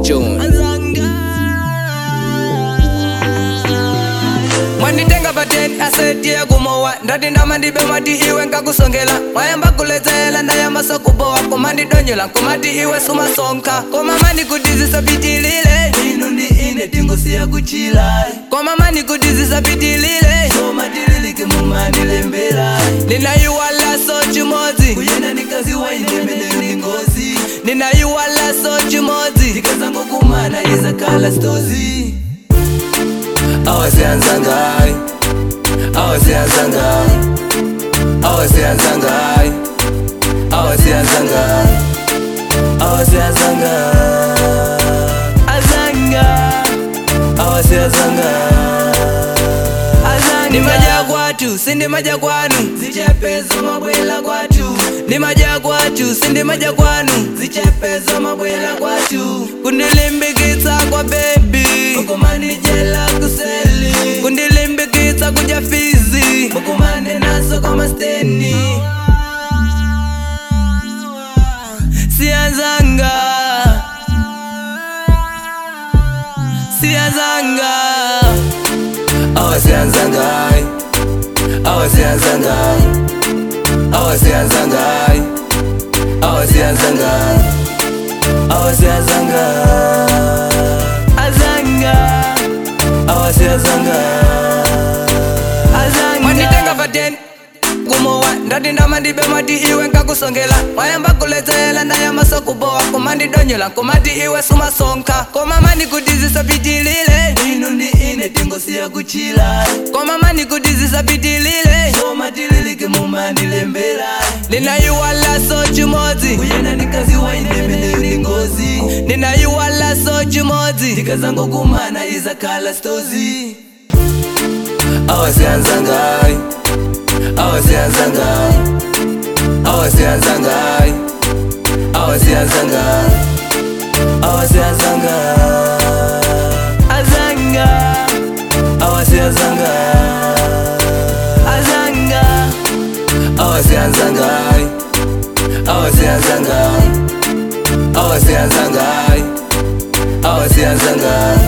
John. mwanditenga pateni asetiye kumowa ndati ndamandibe mwati iwe nkakusongela mwayamba kuledzela ndayamba kubowa komandidonyola komati iwe sumasonka koma mandikutizisa-pitilile inu ndi ine tingosiya kuchila koma mandikutizisa-pitilile koma tililike mumandilembela ndinayiwalaso chimodzi kuyenda ndikazi wayinemeneyo ndi ngozi ndinayiwalaso chimodzi ndikazangokumana izakhala stozi awasiyanzangayi awasiyanzangayi awasiyanzangayi awasiyanzangayi awasiyanzangayi azanga awasiyanzangayi ndimaja kwatu sindimaja kwanu zichepezo mabwela kwatu ndimaja kwatu sindimaja kwanu zichepezo mabwela kwatu kundilimbikitsa kwa bebi ukumandijela kuseli kundilimbikitsa kuja fizi ukumande naso kwa masteni siyanzanga siyanzanga awasiyanzangayi awasiyanzangayi awasiyanzangayi awasiyanzangayi awasiyanzangayi azanga awasiyanzangayi azanga mwanditenga pateni kumowa ndati ndamandibe mwati iwe nkakusongela mwayamba kuledzela ndayamba kubowa komandidonyola komati iwe sumasonka koma mandikutizisa-pitilile inu ndi ine tingosiya kuchila koma mandikutizisa-pitilile koma tililike mumandilembela ndinayiwalaso chimodzi kuyenda ndikazi wainemeneyo ndi ngozi ndinayiwalaso chimodzi ndikazangokumana izakhala stozi awasiyanzangayi awasiyanzangayi awasiyanzangayi awasiyanzangayi awasiyanzangayi azanga awasiyanzangayi azanga awasiyanzangayi awasiyanzangayi awasiyanzangayi awasiyanzangayi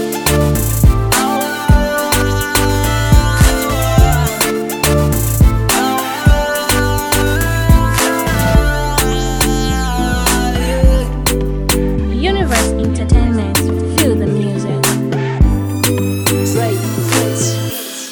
Universe Entertainment. Feel the music. Right.